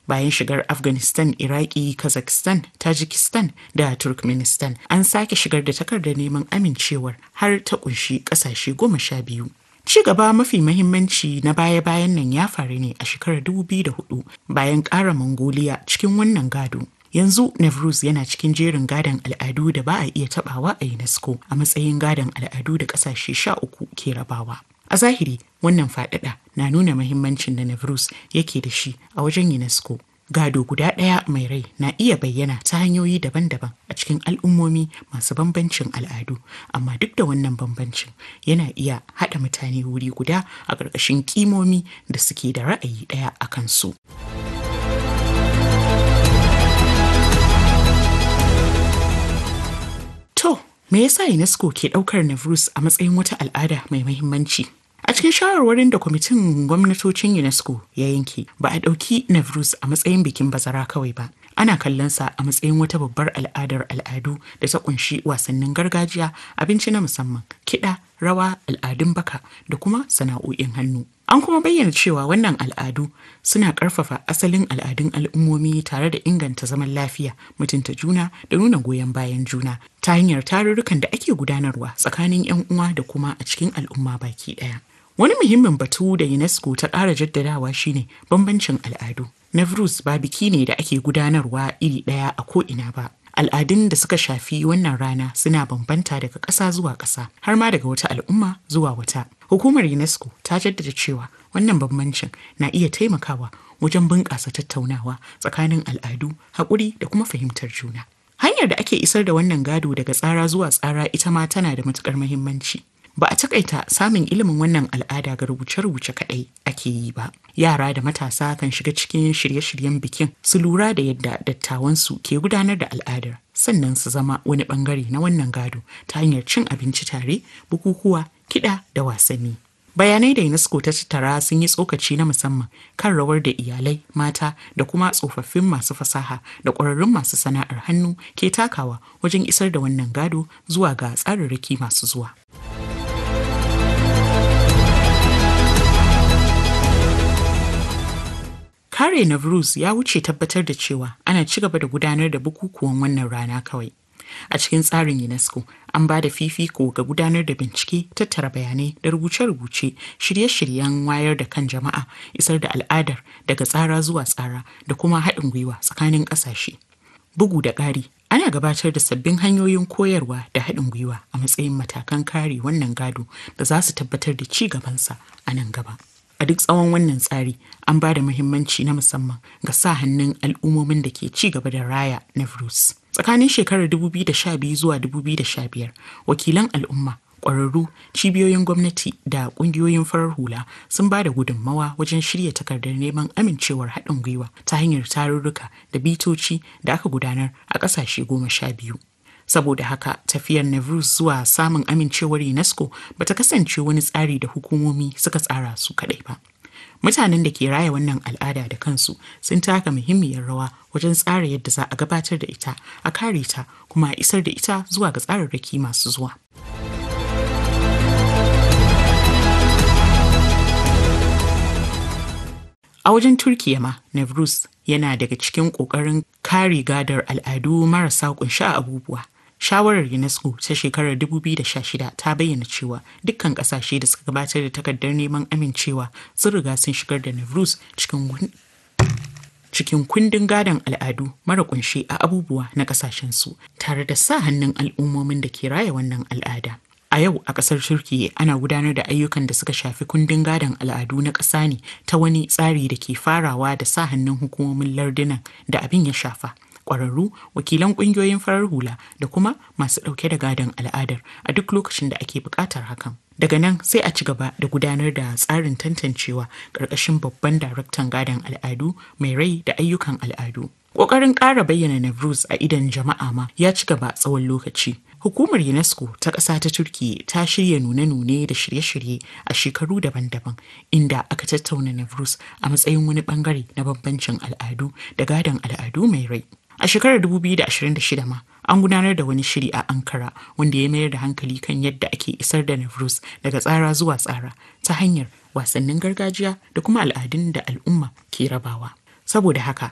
bayan shigar afghanistan iraki kazakhstan tajikistan da turkmenistan an sake shigar da takardar neman amincewar har ta kunshi kasashe goma sha biyu ci gaba mafi mahimmanci na baya-bayan nan ya faru ne a shekarar 2004 bayan ƙara mongolia cikin wannan gado yanzu Navruz yana cikin jerin gadon al'adu da ba a iya tabawa a UNESCO a matsayin gadon al'adu da ƙasashe sha uku ke rabawa. A zahiri wannan faɗaɗa na nuna mahimmancin da Navruz yake da shi a wajen UNESCO. Gado guda ɗaya mai rai na iya bayyana ta hanyoyi daban-daban a cikin al'ummomi masu bambancin al'adu, amma duk da wannan bambancin yana iya haɗa mutane wuri guda a ƙarƙashin ƙimomi da suke da ra'ayi ɗaya a kansu. To, me yasa UNESCO ke ɗaukar Navruz a matsayin wata al'ada mai mahimmanci? A cikin shawarwarin da kwamitin gwamnatocin UNESCO ya yanke, ba a ɗauki Navruz a matsayin bikin bazara kawai ba. Ana kallonsa a matsayin wata babbar al'adar al'adu da ta kunshi wasannin gargajiya, abinci na musamman, kiɗa, rawa, al'adun baka da kuma sana'o'in hannu. An kuma bayyana cewa wannan al'adu suna ƙarfafa asalin al'adun al'ummomi tare da inganta zaman lafiya, mutunta juna da nuna goyon bayan juna ta hanyar tarurrukan da ake gudanarwa tsakanin 'yan uwa da kuma a cikin al'umma baki ɗaya. Wani muhimmin batu da UNESCO ta ƙara jaddadawa shine bambancin al'adu. Navruz ba biki ne da ake gudanarwa iri ɗaya a ko'ina ba. Al'adun da suka shafi wannan rana suna bambanta daga ƙasa zuwa ƙasa har ma daga wata al'umma zuwa wata. Hukumar UNESCO ta jaddada cewa wannan bambancin na iya taimakawa wajen bunƙasa tattaunawa tsakanin al'adu, haƙuri da kuma fahimtar juna. Hanyar da ake isar da wannan gado daga tsara zuwa tsara ita ma tana da matuƙar muhimmanci. Ba a takaita samun ilimin wannan al'ada ga rubuce-rubuce kaɗai ake yi ba. Yara da matasa kan shiga cikin shirye-shiryen bikin su lura da yadda dattawansu ke gudanar da al'adar sannan su zama wani bangare na wannan gado ta hanyar cin abinci tare, bukukuwa, kiɗa da wasanni. Bayanai da UNESCO ta tattara sun yi tsokaci na musamman kan rawar da iyalai, mata da kuma tsofaffin masu fasaha da ƙwararrun masu sana'ar hannu ke takawa wajen isar da wannan gado zuwa ga tsararraki masu zuwa. Kare Navruz ya wuce tabbatar da cewa ana ci gaba da gudanar da bukukuwan wannan rana kawai. A cikin tsarin UNESCO, an ba da fifiko ga gudanar da bincike, tattara bayanai da rubuce-rubuce, shirye-shiryen wayar da kan jama'a, isar da al'adar daga tsara zuwa tsara da kuma haɗin gwiwa tsakanin ƙasashe. Bugu da ƙari, ana gabatar da sabbin hanyoyin koyarwa da haɗin gwiwa a matsayin matakan kare wannan gado da za su tabbatar da ci gabansa a nan gaba. a duk tsawon wannan tsari an ba da muhimmanci na musamman ga sa hannun al'ummomin da ke ci gaba da raya Navruz. Tsakanin shekarar 2012 zuwa 2015, wakilan al'umma, ƙwararru, cibiyoyin gwamnati da ƙungiyoyin farar hula sun ba da gudunmawa wajen shirya takardar neman amincewar haɗin gwiwa ta hanyar tarurruka da bitoci da aka gudanar a ƙasashe goma sha biyu. saboda haka tafiyar Navruz zuwa samun amincewar UNESCO bata kasance wani tsari da hukumomi suka tsara su kadai ba. Mutanen da ke raya wannan al'ada da kansu sun taka muhimmiyar rawa wajen tsara yadda za a gabatar da ita, a kare ta kuma a isar da ita zuwa ga tsararraki masu zuwa. A wajen Turkiya ma, Navruz yana daga cikin ƙoƙarin kare gadar al'adu marasa kunshi a abubuwa. Shawarar UNESCO ta shekarar 2016 ta bayyana cewa dukkan kasashe da suka gabatar da takardar neman amincewa sun riga sun shigar da Navruz cikin cikin kundin gadon al'adu mara kunshe a abubuwa na kasashensu tare da sa hannun al'ummomin da ke raya wannan al'ada. A yau a ƙasar Turkiyya ana gudanar da ayyukan da suka shafi kundin gadon al'adu na ƙasa ne ta wani tsari da ke farawa da sa hannun hukumomin lardunan da abin ya shafa. kwararru wakilan kungiyoyin farar hula da kuma masu ɗauke da gadon al'adar a duk lokacin da ake buƙatar hakan daga nan sai a ci gaba da gudanar da tsarin tantancewa ƙarƙashin babban daraktan gadon al'adu mai rai da ayyukan al'adu ƙoƙarin ƙara bayyana Navruz a idon jama'a ma ya ci gaba tsawon lokaci Hukumar UNESCO ta ƙasa ta Turkiyya ta shirya nune-nune da shirye-shirye a shekaru daban-daban inda aka tattauna Navruz a matsayin wani bangare na bambancin al'adu da gadon al'adu mai rai. A shekarar 2026 ma an gudanar da wani shiri a Ankara wanda ya mayar da hankali kan yadda ake isar da Navruz daga tsara zuwa tsara ta hanyar wasannin gargajiya da kuma al'adun da al'umma ke rabawa. Saboda haka